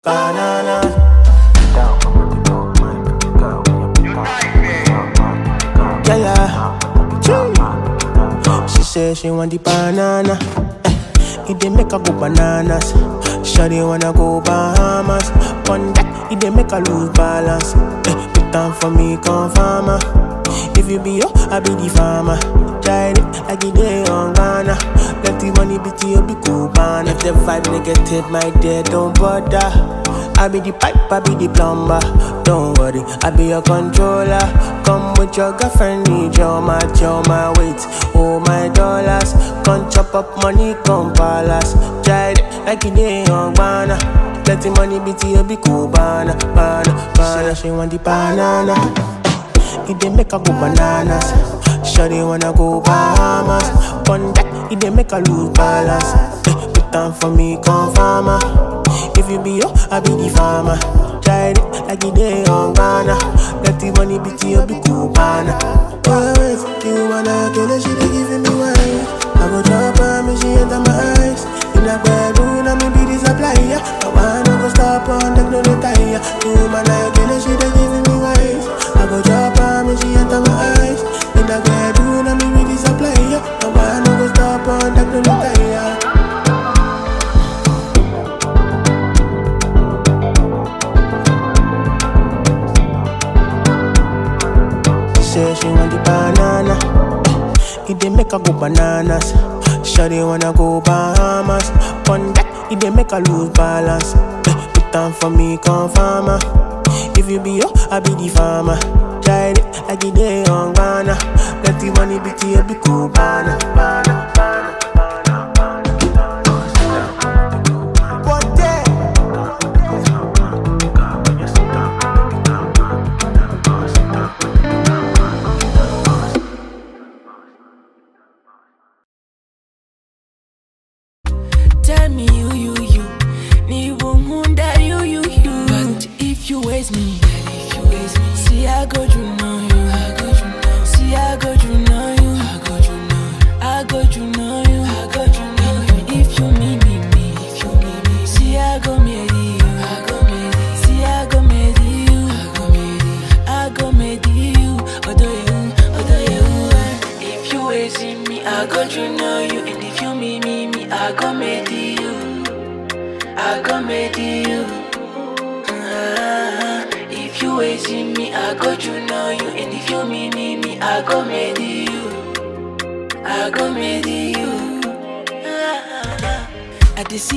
banana. Yeah, yeah. Chee. She say she want the banana. Eh, it dey make her go bananas. Shawty wanna go Bahamas. On that, it dey make her lose balance. Eh, put down for me, come farmer. If you be yo, I be the farmer. Tried it like it dey on Ghana. Let the money be to you, be cool, man. If the vibe negative, my dear, don't bother. I be the pipe, I be the plumber. Don't worry, I be your controller. Come with your girlfriend, need your match, your my weight, oh my dollars. Come chop up money, come palace. Try it like it day on banana. Let the money be to you, be cool, banana, banana, banana. She want the banana. It dey make her go bananas. Shawty wanna go Bahamas. On that, it dey make her lose balance. Eh, put down for me, come farmer. If you be yo, I be the farmer. Tried it like it day on Ghana. Let the money be to you, be cool, banana. Oh, wait, you wanna kill her, she dey giving me wine. I go drop her, me she enter my eyes. In a bedroom, I me be the supplier. I wanna go stop on the no retire. You man, I kill her, she dey giving me wine. I go drop her, me she enter my eyes. In a bedroom, I me be the supplier. I wanna go stop on the no retire. She say she want the banana. Eh, It dey make her go bananas. Shawty wanna go Bahamas. On that, it dey make her lose balance. Eh, Put down for me, come farmer. If you be yo, I be the farmer. Tried it like it day on Ghana. Let the money be to you, be cool, banana, banana, banana, banana, banana. But then, Tell me you, you, you. Ni that you, you, you. But if you waste me, if you waste me, see I go you know you. I go you know. See I go you know you. I go you know. I go you know you. I go you know you. If you me, me, me. If you me, me. See I go marry you. I go marry. See I go marry you. I go marry. I go marry you. Although you, although you. eh. If you waste me, I go you know you. And if you me, me, me, I go marry you. I go marry you. Ah, if you waiting me, I go you know you. And if you me, me, me, I go marry you. I go marry you. Ah, I dey see